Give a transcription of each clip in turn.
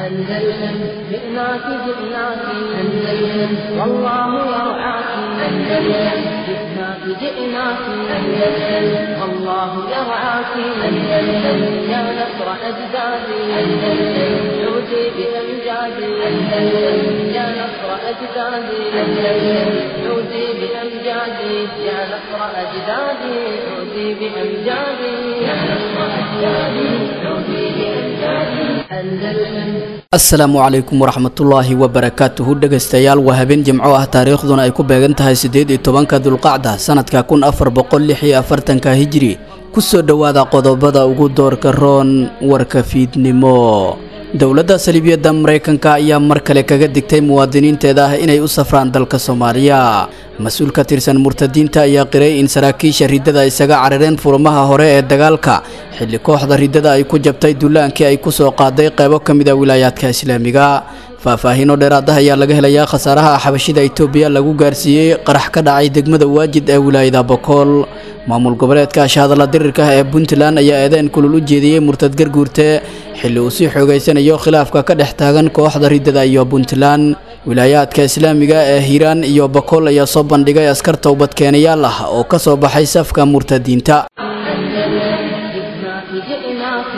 أندلسن جئناك جئناك أندلسن والله يرعاك أندلسن جئناك جئناك أندلسن والله يرعاك أندلسن يا نصر أجدادي أندلسن عودي بأمجادي أندلسن يا نصر أجدادي أندلسن عودي بأمجادي يا نصر أجدادي عودي بأمجادي يا نصر أجدادي عودي بأمجادي أندلسن asalaamu calaykum waraxmatullaahi wabarakaatuhu dhegaystayaal waa habeen jimco ah taariikhduna ay ku beegan tahay siddeed iyo tobanka dulqacda sanadka kun afar boqol lix iyo afartanka hijiri kusoo dhowaada qodobada ugu doorka roon warka fiidnimo dowladda saliibiyadda maraykanka ayaa mar kale kaga digtay muwaadiniinteeda ah inay u safraan dalka soomaaliya mas-uul ka tirsan murtadiinta ayaa qiray in saraakiisha riddada isaga carareen furmaha hore ee dagaalka xilli kooxda riddada ay ku jabtay dullaankii ay ku soo qaaday qaybo ka mid a wilaayaadka islaamiga faahfaahiino dheeraad ah ayaa laga helayaa khasaaraha xabashida itoobiya lagu gaarsiiyey qarax ka dhacay degmada waajid ee wilaayada bokool maamul goboleedka ashahadalla dirirka ah ee puntland ayaa eedeyn kulul u jeediyey murtad garguurte xilli uu sii xoogaysanayo khilaafka ka dhex taagan kooxda riddada iyo puntland wilaayaadka islaamiga ee hiiraan iyo bokool ayaa soo bandhigay askar towbadkeenayaal ah oo ka soo baxay safka murtadiinta جئناك جئناك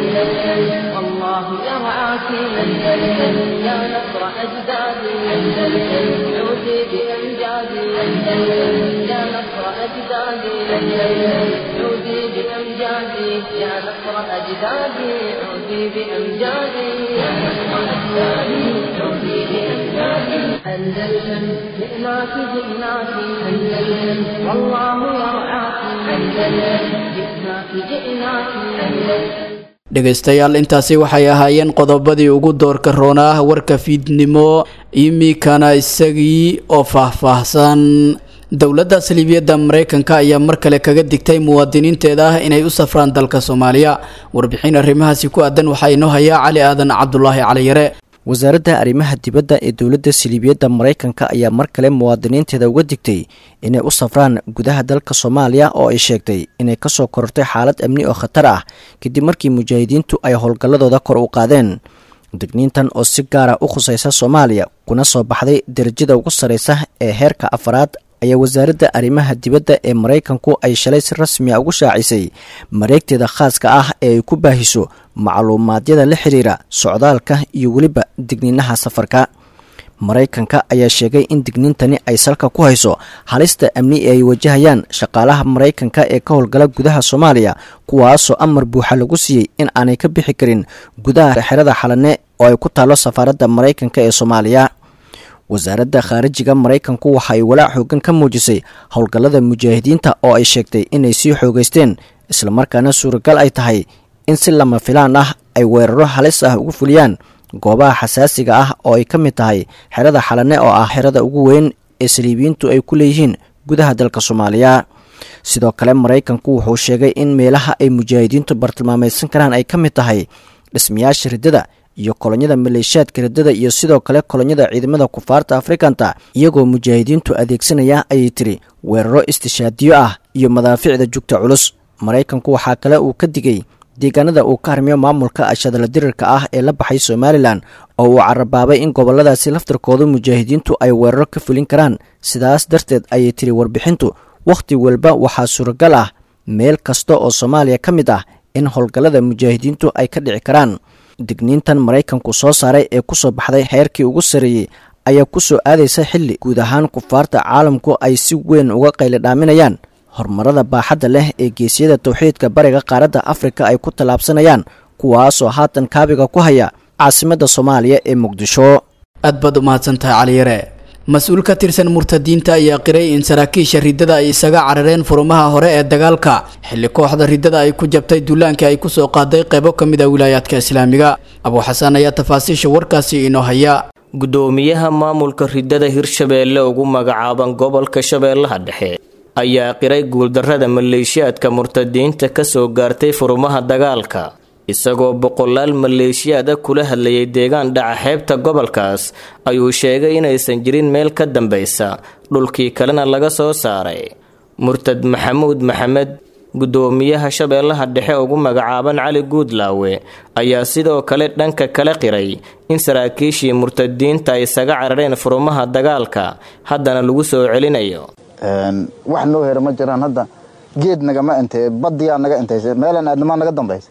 أندلسن والله يرعاك أندلسن يا نصر أجدادي أندلسن عودي بأمجادي أندلسن يا نصر أجدادي أندلسن عودي بأمجادي يا نصر أجدادي عودي بأمجادي يا نصر أجدادي عودي بأمجادي أندلسن جئناك جئناك أندلسن والله يرعاك أندلسن جئناك جئناك أندلسن dhegaystayaal intaasi waxay ahaayeen qodobadii ugu doorka roona ah warka fiidnimo imikana isagii oo faahfaahsan dowladda saliibiyadda maraykanka ayaa mar kale kaga digtay muwaadiniinteeda ah inay u safraan dalka soomaaliya warbixin arrimahaasi ku aadan waxaa inoo hayaa cali aadan cabdulaahi caliyare wasaaradda arrimaha dibadda ee dowladda saliibiyadda maraykanka ayaa mar kale muwaadiniinteeda uga digtay inay u safraan gudaha dalka soomaaliya oo ay sheegtay inay kasoo korortay xaalad amni oo khatar ah kadib markii mujaahidiintu ay howlgalladooda kor u qaadeen digniintan oo si gaara u khusaysa soomaaliya kuna soo baxday derajada ugu sarraysa ee heerka afaraad ayaa wasaaradda arrimaha dibadda ee maraykanku ay shalay si rasmiya ugu shaacisay mareegteeda khaaska ah ee ay ku baahiso macluumaadyada la xiriira socdaalka iyo weliba digniinaha safarka maraykanka ayaa sheegay in digniintani ay salka ku hayso halista amni ee ay wajahayaan shaqaalaha maraykanka ee ka howlgala gudaha soomaaliya kuwaasoo amar buuxa lagu siiyey in aanay ka bixi karin gudaha xerada xalane oo ay ku taallo safaaradda maraykanka ee soomaaliya wasaaradda khaarijiga maraykanku waxa ay walaac xoogan ka muujisay howlgallada mujaahidiinta oo ay sheegtay inay sii xoogaysteen islamarkaana suuragal ay tahay in si lama filaan ah ay weeraro halis ah ugu fuliyaan goobaha xasaasiga ah oo ay ka mid tahay xerada xalane oo ah xerada ugu weyn ee saliibiyiintu ay ku leeyihiin gudaha dalka soomaaliya sidoo kale maraykanku wuxuu sheegay in meelaha ay mujaahidiintu bartilmaamaysan karaan ay ka mid tahay dhismayaasha riddada iyo kolonyada maleeshiyaadka riddada iyo sidoo kale kolonyada ciidamada kufaarta afrikanta iyagoo mujaahidiintu adeegsanaya ayay tiri weeraro istishaadiyo ah iyo madaaficda jugta culus maraykanku waxaa kale uu ka digay deegaanada uu ka harmiyo maamulka ashadala dirirka ah ee la baxay somalilan oo uu carabaabay in goboladaasi laftarkooda mujaahidiintu ay weeraro ka fulin karaan sidaas darteed ayay tiri warbixintu wakhti walba waxaa suuragal ah meel kasta oo soomaaliya ka mid ah in howlgallada mujaahidiintu ay ka dhici karaan digniintan maraykanku soo saaray ee kusoo baxday heerkii ugu sarreeyey ayaa ku soo aadaysa xilli guud ahaan kufaarta caalamku ay si weyn uga qaylidhaaminayaan horumarada baaxadda leh ee geesiyada towxiidka bariga qaaradda afrika ay ku tallaabsanayaan kuwaasoo haatan kaabiga ku haya caasimadda soomaaliya ee muqdisho aad baad u mahadsantahay caliyare mas-uul ka tirsan murtadiinta ayaa qiray in saraakiisha riddada ay isaga carareen furumaha hore ee dagaalka xilli kooxda riddada ay ku jabtay duulaankii ay kusoo qaaday qaybo ka mid a wilaayaadka islaamiga abuuxasaan ayaa tafaasiisha warkaasi inoo haya gudoomiyaha maamulka riddada hirshabeelle ugu magacaaban gobolka shabeellaha dhexe ayaa qiray guuldarrada maleeshiyaadka murtadiinta ka soo gaartay furumaha dagaalka isagoo boqolaal maleeshiyaada kula hadlayay deegaan dhaca xeebta gobolkaas ayuu sheegay inaysan jirin meel ka dambaysa dhulkii kalena laga soo saaray murtad maxamuud maxamed guddoomiyaha shabeellaha dhexe ugu magacaaban cali guudlaawe ayaa sidoo kale dhanka kale qiray in saraakiishii murtadiinta ay isaga carareen furumaha dagaalka haddana lagu soo celinayo wax noo hera ma jiraan hadda geed nagama intay badiyaa naga intaysa meelan aadnamaa naga dambaysa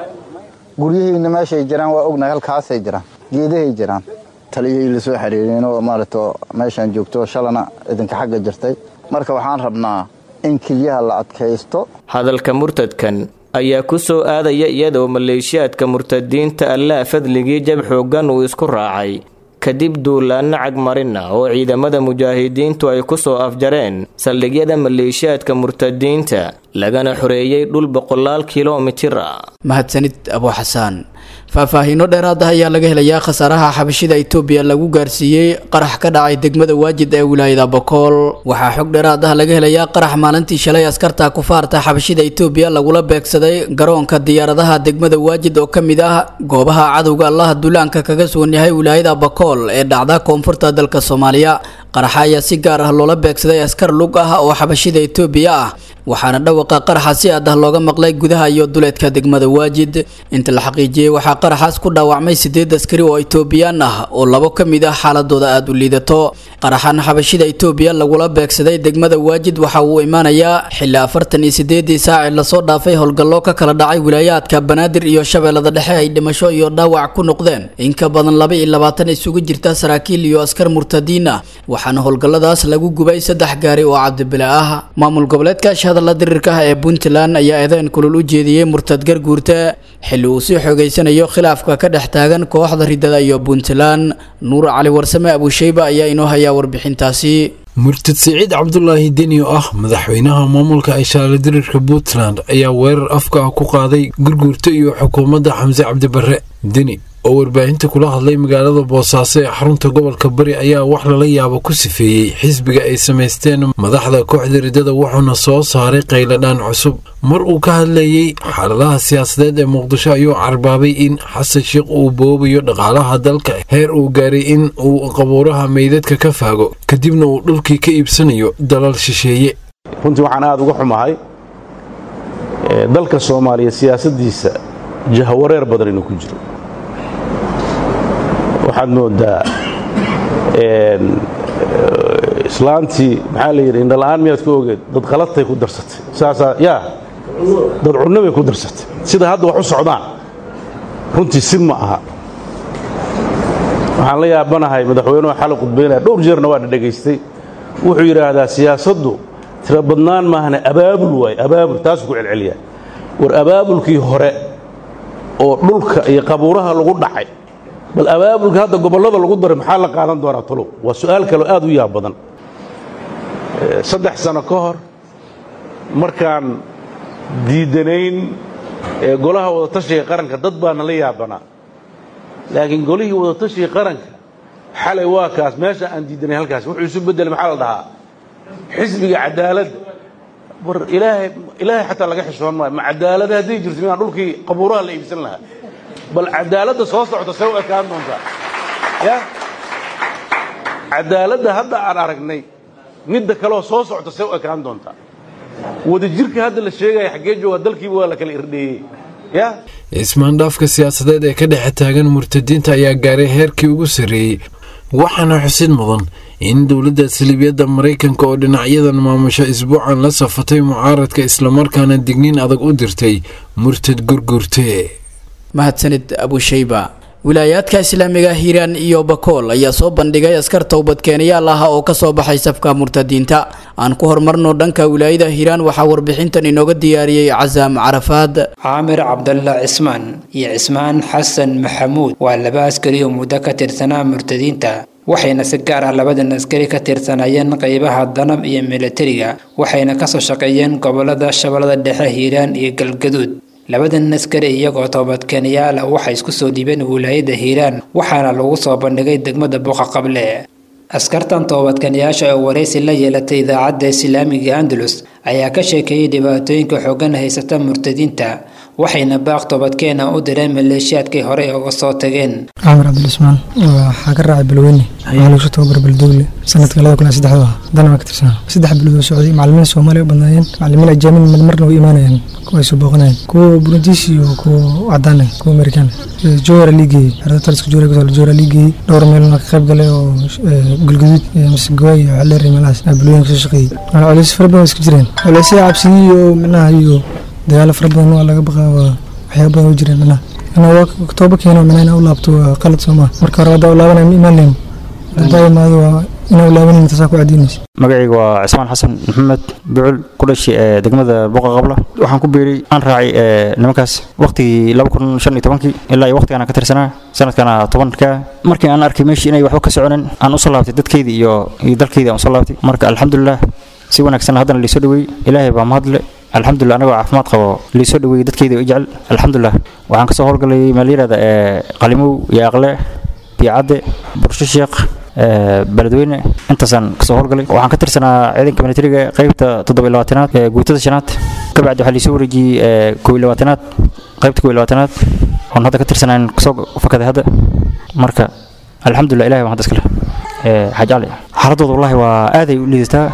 guryahayna meeshay jiraan waa ognahay halkaasay jiraan geedahay jiraan taliyahii lasoo xiriireen oo maaragta meeshaan joogto shalana idinka xagga jirtay marka waxaan rabnaa in keliyaha la adkaysto hadalka murtadkan ayaa ku soo aadaya iyadoo maleeshiyaadka murtadiinta allaah fadligii jab xooggan uu isku raacay kadib duulaanno cagmarina oo ciidamada mujaahidiintu ay ku soo afjareen saldhigyada maleeshiyaadka murtadiinta lagana xoreeyey dhul boqolaal kilomitir ah mahadsanid abu xasaan faahfaahiino dheeraad ah ayaa laga helayaa khasaaraha xabashida itoobiya lagu gaarsiiyey qarax ka dhacay degmada waajid ee wilaayada bokool waxaa xog dheeraad ah laga helayaa qarax maalintii shalay askarta kufaarta xabashida itoobiya lagula beegsaday garoonka diyaaradaha degmada waajid oo ka mid ah goobaha cadowga allaha duulaanka kaga sugan yahay wilaayada bokool ee dhacda koonfurta dalka soomaaliya qaraxa ayaa si gaar ah loola beegsaday askar lug ah oo xabashida itoobiya ah waxaana dhawaqa qaraxa si aad ah looga maqlay gudaha iyo duleedka degmada waajid inta la xaqiijiyey waxaa qaraxaas ku dhaawacmay sideed askari oo itoobiyaan ah oo labo ka mid ah xaaladooda aada u liidato qaraxan xabashida itoobiya lagula beegsaday degmada waajid waxa uu imaanayaa xilli afartan iyo sideedii saaci lasoo dhaafay howlgallo ka kala dhacay wilaayaadka banaadir iyo shabeellada dhexe ay dhimasho iyo dhaawac ku noqdeen in ka badan laba iyo labaatan isugu jirta saraakiil iyo askar murtadiin ah waxaana howlgalladaas lagu gubay saddex gaari oo cabdibile ah maamul goboleedka shahadalla diriirka ah ee puntland ayaa eedeyn kulul u jeediyey murtad garguurta xilli uu sii xoogeysanayo khilaafka ka dhex taagan kooxda ridada iyo puntland nuur cali warsame abusheyba ayaa inoo hayaa warbixintaasi murtad siciid cabdulaahi deni oo ah madaxweynaha maamulka ishaale diriirka puntland ayaa weerar afka ah ku qaaday gurguurta iyo xukuumadda xamse cabdibarre deni oo warbaahinta kula hadlay magaalada boosaaso ee xarunta gobolka bari ayaa wax lala yaabo ku sifeeyey xisbiga ay samaysteen madaxda kooxda riddada wuxuuna soo saaray qayladhaan cusub mar uu ka hadlayey xaaladaha siyaasadeed ee muqdisho ayuu carbaabay in xasan sheikh uu boobayo dhaqaalaha dalka heer uu gaaray in uu qabuuraha meydadka ka faago kadibna uu dhulkii ka iibsanayo dalal shisheeye runtii waxaan aada uga xumahay dalka soomaaliya siyaasadiisa jahawareer badan inuu ku jiro waxaad moodaa islaantii maxaa la yidhi indhala'aan miyaad ku ogeed dad qaladtay ku darsatay saasaa yaa dad cunno bay ku darsatay sida hadda wax u socdaan runtii si ma aha waxaan la yaabanahay madaxweynuhu xali qudbaynaya dhowr jeerna waa dhadhegaystay wuxuu yidhaahdaa siyaasaddu tira badnaan maahane abaabul waaye abaabul taasuu ku celceliyaa war abaabulkii hore oo dhulka iyo qabuuraha lagu dhacay bal abaabulka hadda gobollada lagu daray maxaa la qaadan doonaa talow waa su'aal kaleo aad u yaab badan saddex sano ka hor markaan diidanayn golaha wadatashiga qaranka dad baana la yaabanaa laakiin golihii wadatashiga qaranka xalay waa kaas meesha aan diidanay halkaas wuxuu isu beddelay maxaa la dhahaa xisbiga cadaaladda war ilaahay ilaahay xataa laga xishoon maayo ma cadaalada hadday jirto midaan dhulkii qabuuraha la iibsan lahaa bal cadaaladda soo socota say u ekaan doontaa ya cadaaladda hadda aan aragnay midda kaleoo soo socota say u ekaan doontaa wadajirka hadda la sheegaya xaggee jooga dalkiiba waa la kala irdheeyey ya ismaandhaafka siyaasadeed ee ka dhexe taagan murtadiinta ayaa gaaray heerkii ugu sarreeyey waxaana xusid mudan in dowladda saliibiyadda maraykanka oo dhinacyadan maamusho isbuucan la safatay mucaaradka islamarkaana digniin adag u dirtay murtad gurgurte mahadsanid abusheyba wilaayaadka islaamiga hiiraan iyo bakool ayaa soo bandhigay askar towbadkeenayaal ah oo kasoo baxay safka murtadiinta aan ku horumarno dhanka wilaayada hiiraan waxaa warbixintan inooga diyaariyey casaam carafaad caamir cabdalla cismaan iyo cismaan xasan maxamuud waa laba askari oo muddo ka tirsanaa murtadiinta waxayna si gaar ah labadan askari ka tirsanayeen qeybaha danab iyo milatariga waxayna kasoo shaqeeyeen gobolada shabeellada dhexe hiiraan iyo galgaduud labadan askari iyagoo toobadkeenayaal ah waxay isku soo dhiibeen wilaayada hiiraan waxaana lagu soo bandhigay degmada buuqa qable askartan toobadkanayaasha oo waraysi la yeelatay idaacadda islaamiga andalus ayaa ka sheekeeyey dhibaatooyinka xoogan haysata murtadiinta waxayna baaq toobadkeena u direen maleeshiyaadkii horey uga soo tageen camar cabdilismaan waxaa ka raacay balweyne waxaa lagu soo tababar baldogle sanadka labada kun iyo saddexda ah haddana waa ka tirsanaa saddex bilood oo socday macalimiin soomaaliya u badnaayeen macalimiin ajaamin marmarna way imaanayeen kuwa ay soo booqanayeen kuwa burundiis iyo kuwa cadaan ah kuwa amerikaan ah jowara liigeeyey xerada taliska jowara kusoo jowara liigeeyey dhowr meelna ka qayb galay oo galgaduud iyo masagooy iyo xeleer iyo meelahaas aa balweyne kasoo shaqeeyey culays fara badan waa iska jireen culaysya cabsiyi iyo micnaha iyo dagaalo fara badan waa laga baqaa waa waxyaaba badan u jireen micnaha ana tooba keeno mina inaa u laabto waa qalad soo maa marka hore haddaa u laabanaya ma imaan leyn haddaa imaado waa inaa u laabanin taasaa ku cadiinaysa magacayga waa cismaan xasan maxamed bucul ku dhashay ee degmada boqa qabla waxaan ku biiray aan raacay nimankaas waqtigii laba kun shan iyo tobankii ilaa iyo waqtigaan ka tirsanaa sanadkana tobanka markii aan arkay meeshii inay waxba ka soconin aan usoo laabtay dadkeydii iyo iyo dalkeydii aan usoo laabtay marka alxamdulilah si wanaagsan haddana liisoo dhaweeyey ilaahay baa mahadle alxamdulilah anagoo caafimaad qabo liisoo dhaweeyey dadkeyda i jecel alxamdulilah waxaan kasoo howlgalay meel yaraada ee qalimow iyo aqle biicadde bursho sheekh beledweyne intaasaan kasoo howlgalay waxaan ka tirsanaa ciidanka militariga qaybta toddoba iyo labaatanaad ee guutada shanaad kabacdi waxaa liisoo wareejiyey kow iyo labaatanaad qaybta kow iyo labaatanaad oon hadda ka tirsanaan kasoo fakaday hadda marka alxamdulilah ilahay waan hadda iskale xaaj cali xaaladooda wallahi waa aaday u liidataa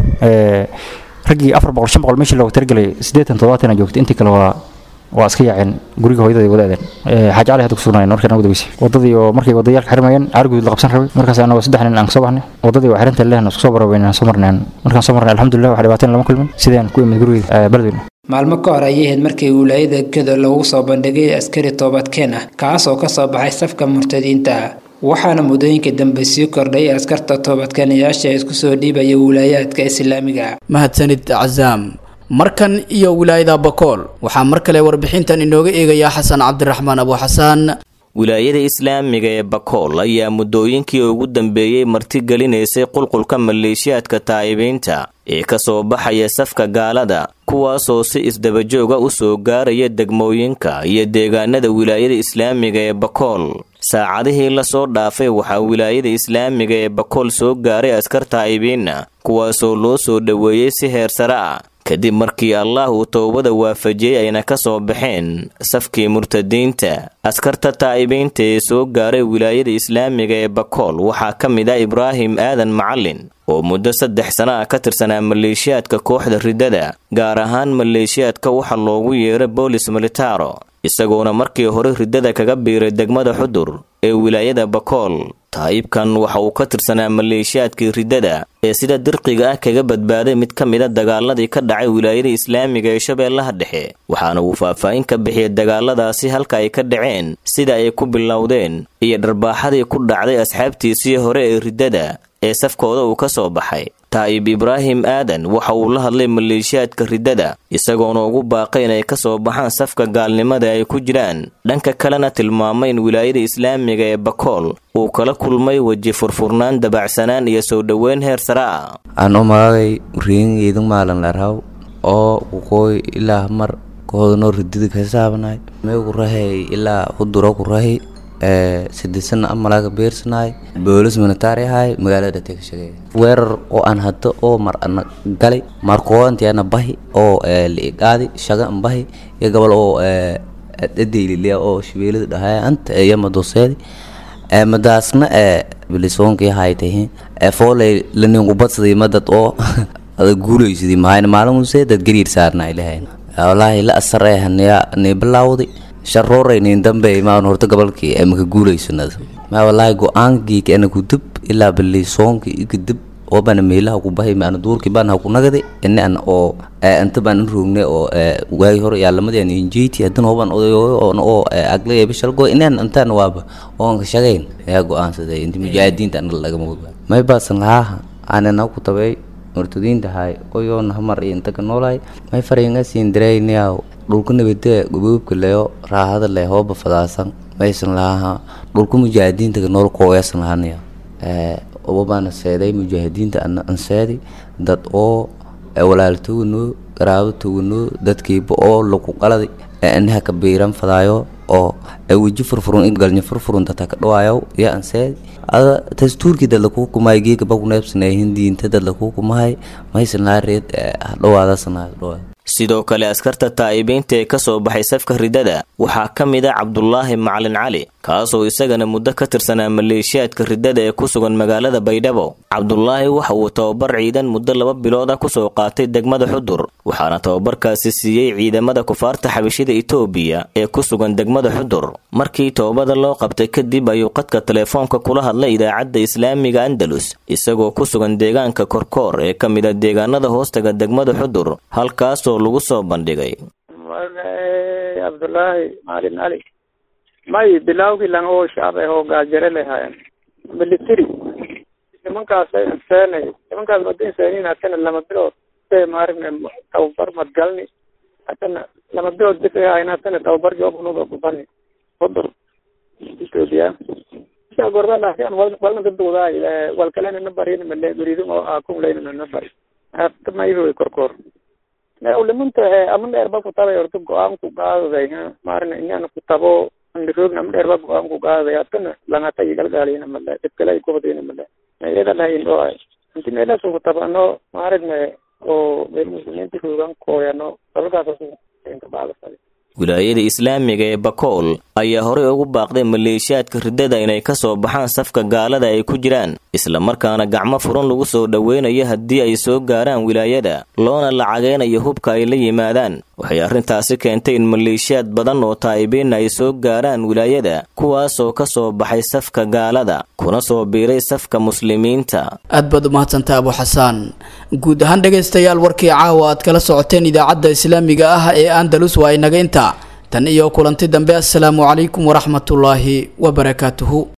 raggii afar boqol shan boqol meeshii loogu talagelay siddeetan toddobaatan joogtay intii kale waa waa iska yaaceen guriga hooyadii wadaadeen xaaji cali hadda ku sugnaayeen markii nagu dabaysay wadadii oo markay wadayaalka xirmayeen caariguud la qabsan rabay markaas anagoo saddex nin aan kasoo baxnay wadadii waa xirinta lehna isku soo barabaynaan soo marneen markaan soo marnay alxamdulilah wax dhibaateen lama kulmin sidaan ku imid gurigeyda beledweyne maalmo ka hor ayay ahayd markii wilaayada gedo lagu soo bandhigay askari toobadkeen ah kaas oo kasoo baxay safka murtadiinta waxaana muddooyinkii dambe sii kordhay askarta toobadkeenayaasha isku soo dhiibaya wilaayaadka islaamiga mahadsanid cazaam markan iyo wilaayada bakool waxaa mar kale warbixintan inooga eegayaa xasan cabdiraxmaan abu xasaan wilaayada islaamiga ee bakool ayaa muddooyinkii ugu dambeeyey martigelinaysay qulqulka maleeshiyaadka taa'ibiinta ee ka soo baxaya safka gaalada kuwaasoo si isdabajooga u soo gaaraya degmooyinka iyo deegaanada wilaayada islaamiga ee bakool saacadihii lasoo dhaafay waxaa wilaayada islaamiga ee bakool soo gaaray askar taa'ibiinna kuwaasoo loo soo dhoweeyey si heer sare ah kadib markii allah uu towbada waafajiyey ayna ka soo baxeen safkii murtadiinta askarta taa'ibiinta ee soo gaaray wilaayada islaamiga ee bakool waxaa ka mid ah ibraahim aadan macalin oo muddo saddex sana ah ka tirsanaa maleeshiyaadka kooxda riddada gaar ahaan maleeshiyaadka waxa loogu yeeray boolis militaro isagoona markii hore riddada kaga biiray degmada xudur ee wilaayada bakool taayibkan waxa uu ka tirsanaa maleeshiyaadkii riddada ee sida dirqiga ah kaga badbaaday mid ka mida dagaaladii ka dhacay wilaayada islaamiga ee shabeellaha dhexe waxaana uu faahfaahin ka bixiyay dagaaladaasi halka ay ka dhaceen sida ay ku bilowdeen iyo dharbaaxadii ku dhacday asxaabtiisii hore ee riddada ee safkooda uu ka soo baxay taa'ib ibraahim aadan waxa uu la hadlay maleeshiyaadka riddada isagoona ugu baaqay inay ka soo baxaan safka gaalnimada ay ku jiraan dhanka kalena tilmaamay in wilaayada islaamiga ee bakool uu kala kulmay weji furfurnaan dabacsanaan iyo soo dhoweyn heer sare ah ano magagay riingeydan maalan larhaw oo kuqooy ilaa mar koodano ridida kasaabnay mee ku rahay ilaa huduro ku rahay sidisana amalaga beersanaay boolis militari ahay magaalada dhate ka shaqeey weerar oo aan hadda oo mar ana galay markooantiana bahi oo liigaadi shaga an bahi iyo gobol oo dhadaylilea oo shabeelada dhahay anta iyo madoseedi madaasna bilisoonki haytahi fooley laningubadsaday madad oo ada guulaysadii mahayna maalinuse dad gariir saarna ilahayn wallaahi la asar ee haniya ni bilaawday sharooreyn dambe maan horta gobolkii maka guulaysanad ma wallaahi go-aankii ana kudub ilaa bilisoonki ikadib oo bana meelaha ku bahay maana duurkii baan ha ku nagade ina an oo anta baan in roogne oo waagi hore yaalamadi an injeyti hadan hoban odayooyo oon oo agle bishalgo inaan antaan waaba oon ka shaqayn ayaa go-aansaday inta mujaahidiinta ana lagama ogaa may baasan lahaa aanana ku tabay murtadiinta hay oyoon hamar iyo inta ka noolahay may fariinga siin dareynayaa dhulka nabadee goboobka leyo raahada le hooba fadaasan maysan lahaa dhulka mujaahidiinta ka nool kooyaasan lahanaya obabaana seeday mujaahidiinta ana anseedi dad oo walaaltoganoo garaabatoganoo dadkiiba oo lagu qaladi anaha ka biiran fadaayo oo weji furfurun in galnya furfurun data ka dhawaayo iyo anseedi ada dastuurkii dad lakuu kumahay geeka bakuneebsanay hindiinta dad lakuu kumahay maysan laa reed hadhawaadasanaa dhawaad sidoo kale askarta taa'ibiinta ee ka soo baxay safka riddada waxaa ka mid a cabdulaahi macalin cali kaasoo isagana muddo ka tirsanaa maleeshiyaadka riddada ee ku sugan magaalada baydhabo cabdulaahi waxa uu tababar ciidan muddo laba bilood ah kusoo qaatay degmada xudur waxaana tababarkaasi siiyey ciidamada kufaarta xabashida itoobiya ee ku sugan degmada xudur markii toobada loo qabtay kadib ayuu qadka teleefoonka kula hadlay idaacadda islaamiga andalus isagoo ku sugan deegaanka korkoor ee ka mid a deegaanada hoostaga degmada xudur halkaasoo lagu soo bandhigay cabdulaahi maalin cali may bilawgii lang oo shacab ah oo gaajare lahaayeen military nimankaas seenay nimankaas madin seenin hatana lama bilood se maaragna tababar madgalni hatana lama bilood bis ahayn hatana tababar joobunuga kubani hudur ethiopia isa gorba laakiin wal walna dadwadaay wal kalena na barin male guridin oo akun leyna na bari hafta mayro korkor ulimunta ama dheerba ku tabay horta go-aan ku qaadaday maarna inaan ku tabo andiroogna ama dheerba go-aan ku qaadaday hatana langata igalgaalina male dibkale ay kubadina male iyada lahayn oo inti meelaas ku tabano maaragna oo meel muslimiinta roogan kooyano dabalkaas ka baadasay wilaayada islaamiga ee bakool ayaa horey ugu baaqday maleeshiyaadka riddada inay ka soo baxaan safka gaalada ay ku jiraan islamarkaana gacmo furan lagu soo dhoweynayo haddii ay soo gaaraan wilaayada loona lacageynayo hubka ay la yimaadaan waxay arrintaasi keentay in maleeshiyaad badan oo taa'ibiin ay soo gaaraan wilaayada kuwaasoo ka soo baxay safka gaalada kuna soo biiray safka muslimiinta aad baad umahadsanta abu xasaan guud ahaan dhegaystayaal warkii caawa aad kala socoteen idaacadda islaamiga ah ee andalus waa inaga inta tan iyo kulanti dambe assalaamu calaykum waraxmatullaahi wabarakaatuhu